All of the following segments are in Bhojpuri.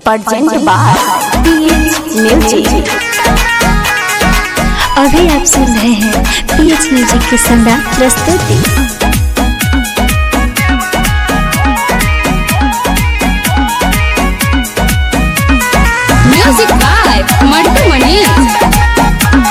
presented by PH Music. अभी आप सुन रहे हैं पीएच म्यूजिक की सम्राट प्रस्तुति Music by Mantu Mani.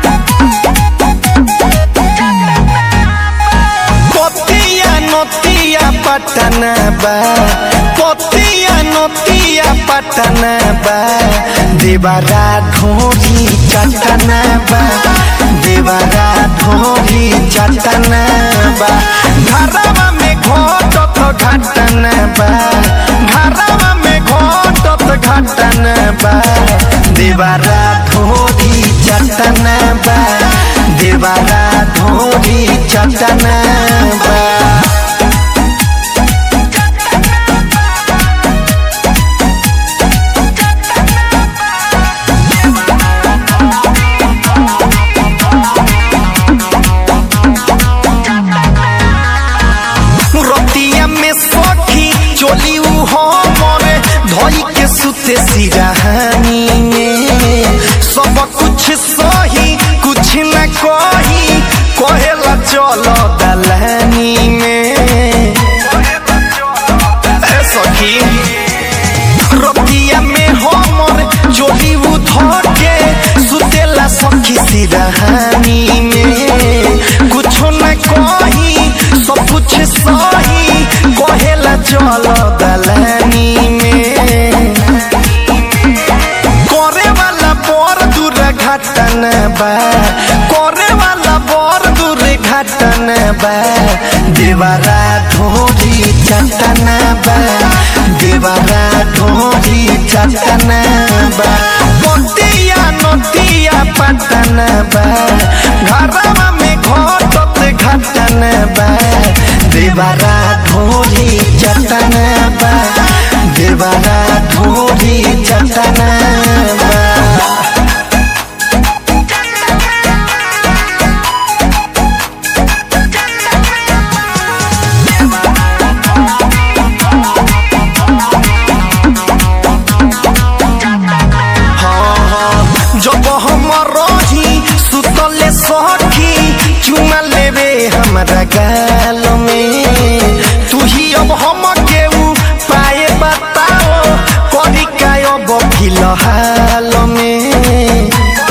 পতিয়া নতিয়া পাটানা বা পতিয়া নতিয়া পাটানা বা দেবারা ঢোরি চাটানা বা দেবারা ঢোরি চাটানা বা ঘরবা মে ঘটত ঘাটানা বা ঘরবা মে ঘটত ঘাটানা বা দেবারা ঢোরি চাটানা বা দেবারা ঢোরি চাটানা বা रतिया में सखी चोली उ हमरे धोई के सुते सिरहानी में सब कुछ सही कुछ न कही कहेला चलो दलहनी में ए सखी रतिया में हमर चोली उ धके सुतेला सखी सिरहानी में कुछो न कही सब कुछ सही कहेला चल दलानी में करे वाला बर दूर घटन बा करे वाला बर दूर घटन बा देवारा ढोरी चटन बा देवारा ढोरी चटन बा पतिया नतिया पटन बा घरवा में घटत घटन बा देवारा ढोरी चटन बा देवारा ढोरी चटन बा हाँ, हाँ, जब हम रही सुतले सखी चुमा लेवे हमरा गाल में तू ही अब हम केहू पाए बताओ करी का अब फिलहाल में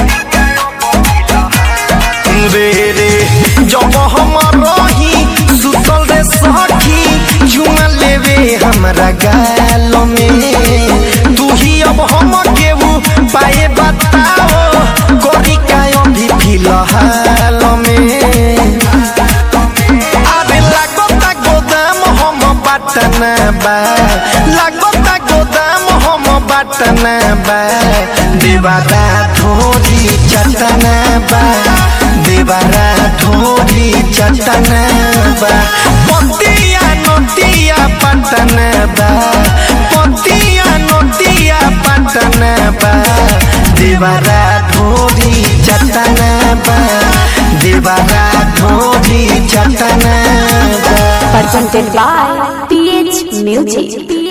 रे रे जब हम रही सुतल रे सखी चुमा लेवे हमरा गाल में तू ही अब हम केहू पाए बताओ करी का अभी फिलहाल में अरे लागता गोदाम हम बाटना बा लागता गोदाम हम बाटना बा देवारा ढोरी चटना बा देवारा ढोरी चटना बा पतिया नतिया पटना बा पतिया नतिया पटना बा देवारा ढोरी चटना बा देवारा ढोरी चटना बा Presented by PH Music.